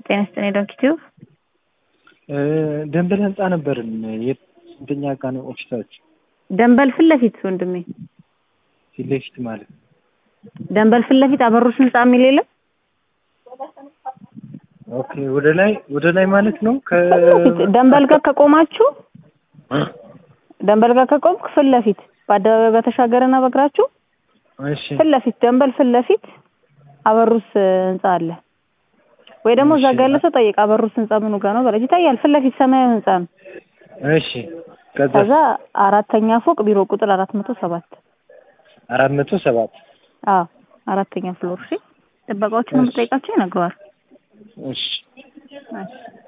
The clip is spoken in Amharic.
ጤና ይስጥልኝ ዶክተር ደንበል ህንጻ ነበርን። የስንተኛ ጋ ነው ኦፊሳችሁ? ደንበል ፊት ለፊት ወንድሜ፣ ፊት ለፊት ማለት ደንበል ፊት ለፊት አበሮች ህንጻ የሚል የለም? ኦኬ። ወደ ላይ ወደ ላይ ማለት ነው። ከ ፊት ለፊት ደንበል ጋር ከቆማችሁ ደንበል ጋር ከቆምክ ፊት ለፊት በአደባባይ በተሻገረና በእግራችሁ እሺ ፊት ለፊት ደንበል ፊት ለፊት አበሩስ ህንጻ አለ። ወይ ደግሞ እዛ ጋር ያለ ሰው ጠይቅ። አበሩስ ህንጻ ምኑ ጋር ነው በለች። ይታያል። ፊት ለፊት ሰማያዊ ህንጻ ነው። እሺ። ከዛ ከዛ አራተኛ ፎቅ ቢሮ ቁጥር አራት መቶ ሰባት አራት መቶ ሰባት አዎ አራተኛ ፍሎር። እሺ ጥበቃዎችን የምጠይቃቸው ይነግረዋል። እሺ እሺ